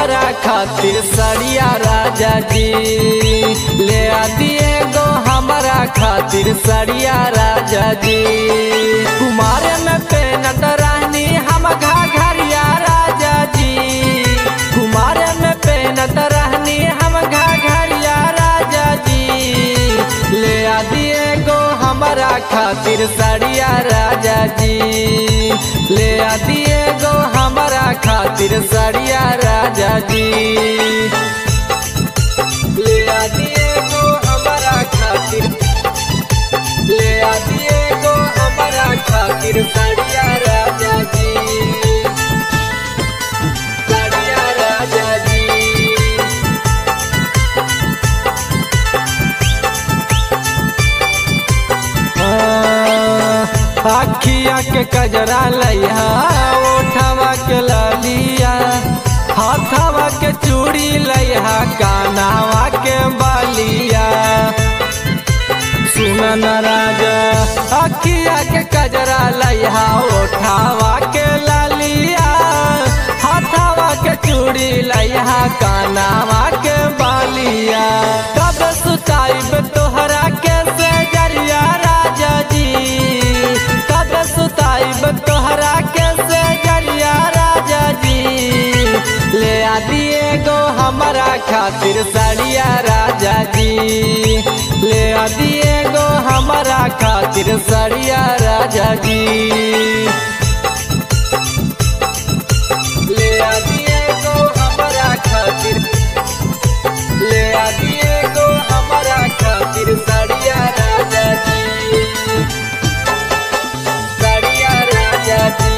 हमारा खातिर सड़िया राजा जी ले आ दिए गो हमारा खातिर सड़िया राजा जी कुमारे में पेनत रहनी हम घाघरिया राजा जी कुमारे में पेनत रहनी हम घाघरिया राजा जी ले आ दिए गो हमारा खातिर सड़िया राजा जी ले आ दिए गो हमारा खातिर सड़िया राजा जी ले आ दिए गो हमारा खातिर ले आ दिए गो हमारा खातिर सड़िया राजा जी सड़िया राजा जी अखिया के कजरा लैहा ओठवा के ललिया हाथवा के चूड़ी लैहा कानावा के बालिया सुनन राजा अखिया के कजरा लैहा ओठवा के ललिया हाथवा के चूड़ी लैहा कानावा के बालिया कब सुताइब तोहरा के से जरिया राजा जी कब सुताइब तोहरा के से जरिया राजा जी ले आ दिए गो हमारा खातिर सड़िया राजा जी ले आ दिए गो हमारा खातिर सड़िया राजा जी ले आ दिए गो हमारा खातिर ले आ दिए गो हमारा खातिर सड़िया राजा जी सड़िया राजा जी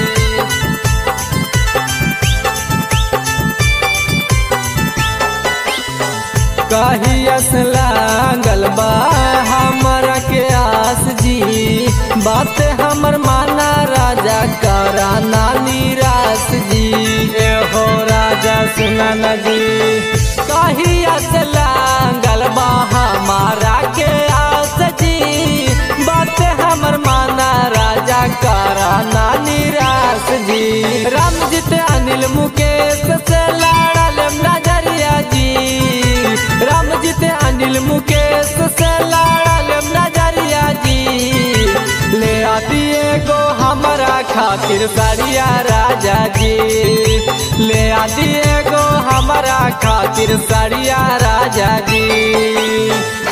कहियस लागल बा हमरा के आस जी बात हमर माना राजा करा ना निराश जी ए हो राजा सुना न जी कहियस लागल बा हमारा के आस जी बात हमर माना राजा करा ना निराश जी रामजीत अनिल मुकेश से लड़ल नजरिया जी रामजीत अनिल मुकेश से लड़ल नजरिया जी ले आ दिए गो हमारा खातिर सड़िया राजा जी ले आ दिए गो हमारा खातिर सड़िया राजा जी